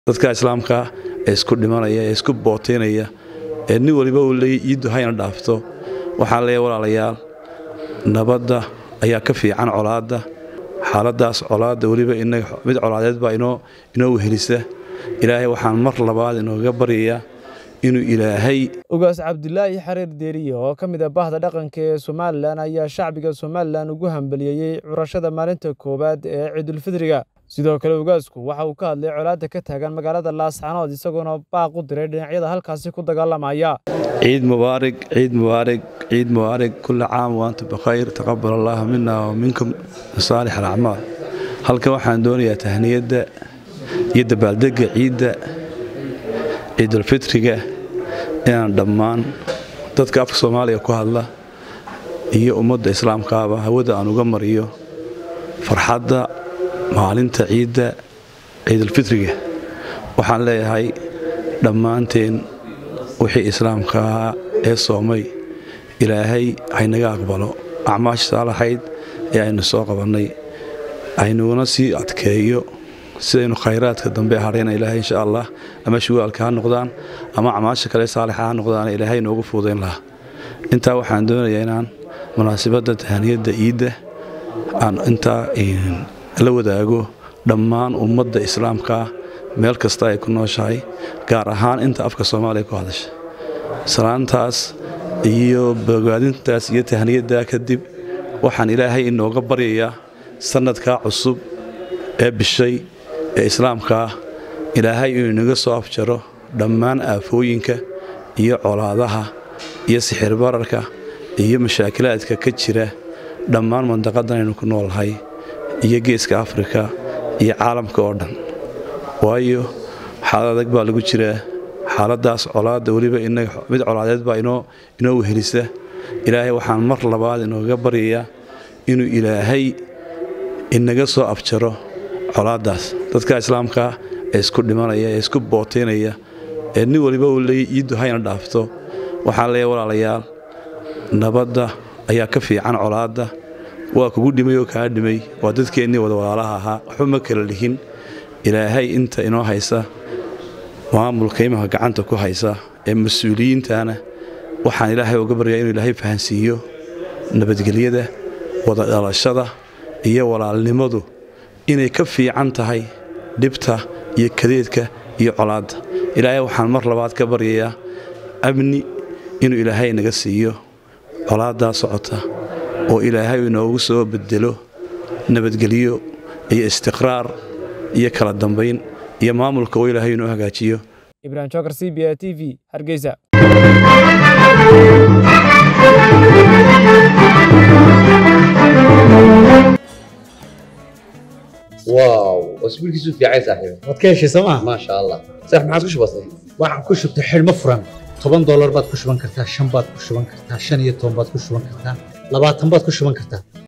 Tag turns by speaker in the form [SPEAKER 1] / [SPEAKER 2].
[SPEAKER 1] dadka islaamka ee isku dhimanaya ee isku bootaynaya ee nin waliba uu leeyay iiddu hayna dhaafto waxaan leeyahay walaalayaal nabadda ayaa ka fiican colaadda xaaladaas colaadda weliba inaga mid colaadeed baa inoo inoo wehelisa ilaahay waxaan mar labaad inooga baryayaa inuu ilaahay
[SPEAKER 2] ugaas cabdulaahi xariir deeriye oo ka mid ah bahda dhaqanka ee somalilan ayaa shacbiga somalilan ugu hambaliyeeyey curashada maalinta koowaad ee ciidulfidriga sidoo kale ugaasku waxa uu ka hadlay colaadda ka taagan magaalada laascanood isagoona baaq u diray dhinacyada halkaasi ku dagaalamaya
[SPEAKER 1] ciid mubaarig ciid mubaarig ciid mubaarig kulli caam waantum bikhayr taqabal allah mina wa minkum saalix alacmaal halkan waxaan doonayaa tahniyadda iyo dabaaldegga ciidda ciidulfitriga inaan dhammaan dadka afka soomaaliya ku hadla iyo ummadda islaamkaaba hawada aan uga mariyo farxadda maalinta ciidda ciidulfitriga waxaan leeyahay dhammaanteen wixii islaamka ahaa ee soomay ilaahay haynaga aqbalo acmaasha saalaxayd ee aynu soo qabannay aynuguna sii adkeeyo sidaynu khayraadka dambe hadhayna ilaahay insha allah ama shuwaalka ha noqdaan ama acmaasha kale saalixa ha noqdaan ilaahay noogu fuudayn lahaa intaa waxaan doonayaa inaan munaasabadda tahaniyadda iidda aan intaa la wadaago dhammaan ummadda islaamkaa meel kasta ay ku nooshahay gaar ahaan inta afka soomaaliya ku hadasha salaantaas iyo bogaadintaas iyo tahniyaddaa kadib waxaan ilaahay inooga baryayaa sannadkaa cusub ee bishay ee islaamkaa ilaahay inuu inaga soo afjaro dhammaan aafooyinka iyo colaadaha iyo sixir bararka iyo mashaakilaadka ka jira dhammaan mandaqadan aynu ku noolnahay iyo geeska afrika iyo caalamka oo dhan waayo xaalad adag baa lagu jiraa xaaladaas colaadda weliba inaga mid colaadeed baa inoo inoo wehelisa ilaahay waxaan mar labaad inooga baryayaa inuu ilaahay inaga soo afjaro colaaddaas dadka islaamka ee isku dhimanaya ee isku bootaynaya ee nin waliba uu leeyay iiddu hayna dhaafto waxaan leeyahay walaalayaal nabadda ayaa ka fiican colaadda waa kugu dhimay oo kaa dhimay waa dadkeennii wada walaalaha ahaa waxba ma kala lihin ilaahay inta inoo haysa maamulka imanka gacanta ku haysa ee mas-uuliyiintana waxaan ilaahay uga baryaa inuu ilaahay fahansiiyo nabadgelyada wada dhalashada iyo walaalnimadu inay ka fiican tahay dhibta iyo kadeedka iyo colaadda ilaahay waxaan mar labaad ka baryayaa amni inuu ilaahay naga siiyo colaaddaa socota oo ilaahay inoogu soo bedelo nabadgelyo iyo istiqraar iyo kala dambayn iyo maamulka oo ilaahay inoo hagaajiyo
[SPEAKER 2] ibrahim jokar c b a t v hargeysa
[SPEAKER 3] واو اسبوع كيسو في عايز صاحبي
[SPEAKER 4] waad ka heshay sooma
[SPEAKER 3] ما شاء الله صح ما عادش بسيط
[SPEAKER 4] waxaan ku shubtay xidhmo furan toban doolar baad ku shuban kartaa shan baad ku shuban kartaa shan iyo toban baad ku shuban kartaa labaatan baad ku shuban kartaa